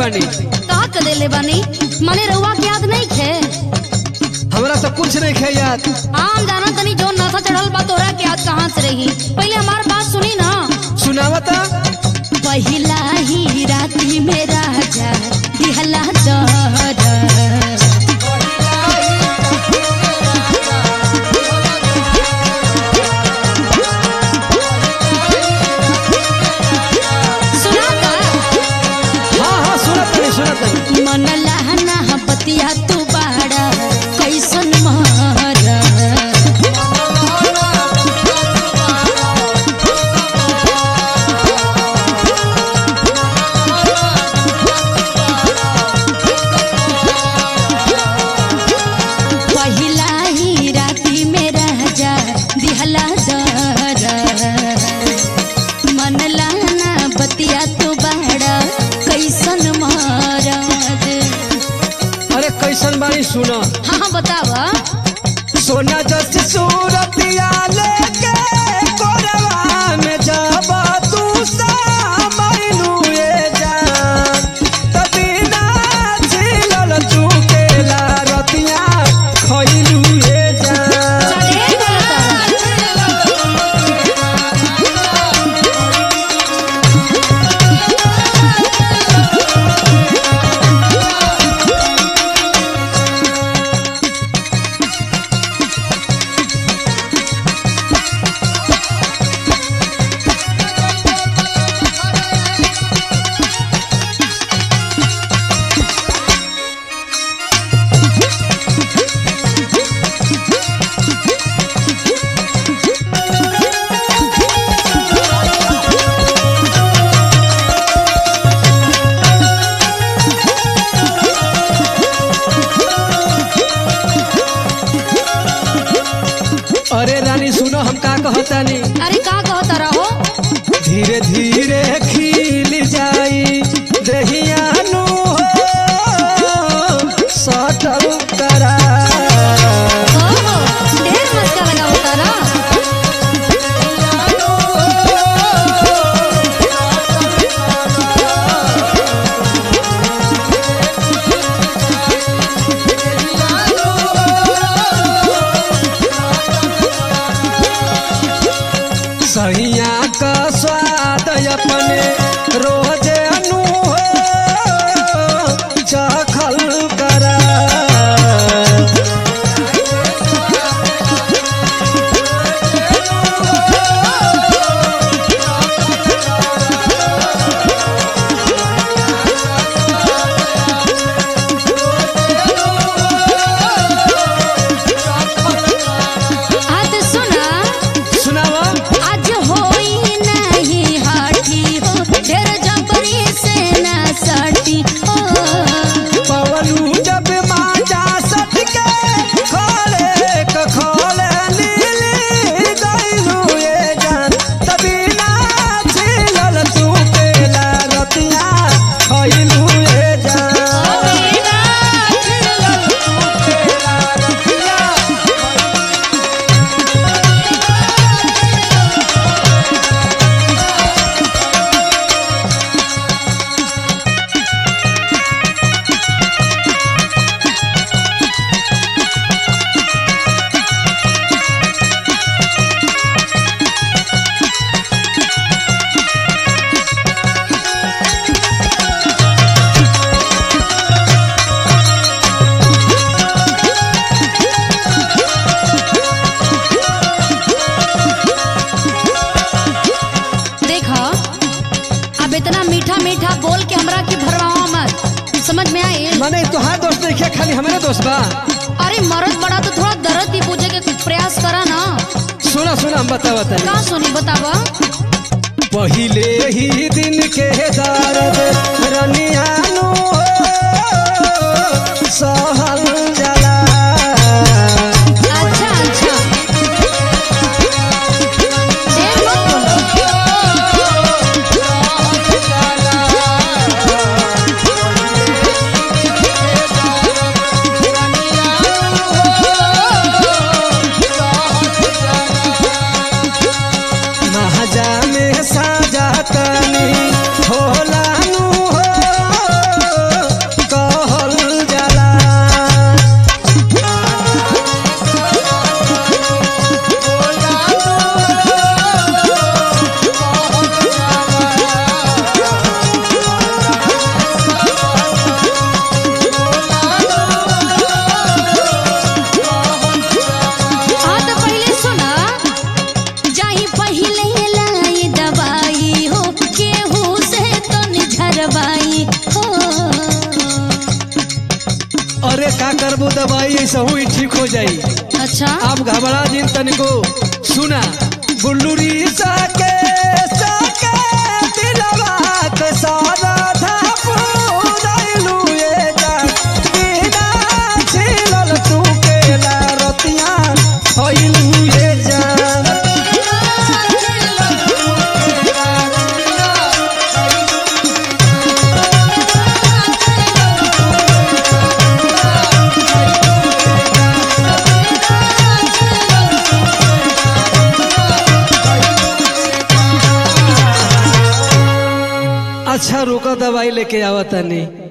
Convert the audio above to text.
बानी का कर देले बानी मने रउआ के याद नहीं खे हमरा तो कुछ नहीं खे याद आम जाना तनी जो नशा चढ़ल बा तोहरा के याद कहाँ से रही पहले हमार बात सुनी ना सुनावता पहिला ही राती में राजा दिहला दर सुना का हाँ हाँ सुनत नहीं सुनत नहीं मन लहना बतिया तू बाड़ा कैसन मारा पहिला ही राती में राजा दिहला दर मन लाना बतिया तो बाड़ा कैसन महाराज अरे कैसन बानी सुना हाँ हाँ बतावा सोना जस सूरतिया लेके कोरवा में जाबा तू सामैनु ए जान तबिना झिलल चुकेला रतिया खइलू ए जान चले गलत अरे रानी सुनो हम का कहतानी अरे का कहता रहो धीरे धीरे खिल जाई दहिया नु सटल करा ओहो, ढेर मस्का लगा होता ना सहिया का स्वाद अपने रोज अनु चखल करा हाँ तो सुना सुनावा आज होई नहीं हाटी हो ढेर जबरी से ना सटी हो पवलू जब माजा सट के खोले क खोले लीली गइलू ये जान तभी ना झिलल तू केला रतिया खइलू ये जान देखा अब इतना मीठा मीठा बोल के हमरा के भरवावा मत समझ में आए मने तोहार दोस्त नहीं खाली हमारे दोस्त बा अरे मरद बड़ा तो थोड़ा दर्द भी पूछे के प्रयास करा ना सुना सुना हम बतावा तनी का सुनी बतावा पहिले ही दिन के दर्द रनिया नु सहल जला अच्छा अच्छा देर मत बोलो। महाजा में साजा तनी होला नु हो अरे का करबो दवाई ऐसा हुई ठीक हो जाई अच्छा आप घबरा जिन तनिको सुना बुल्लुरी साके साके दिलवा के सारा धापू दैलू ये जान बिना छिलल तू केला रतिया होइलू ये जान अच्छा रुका दवाई लेके आवत नहीं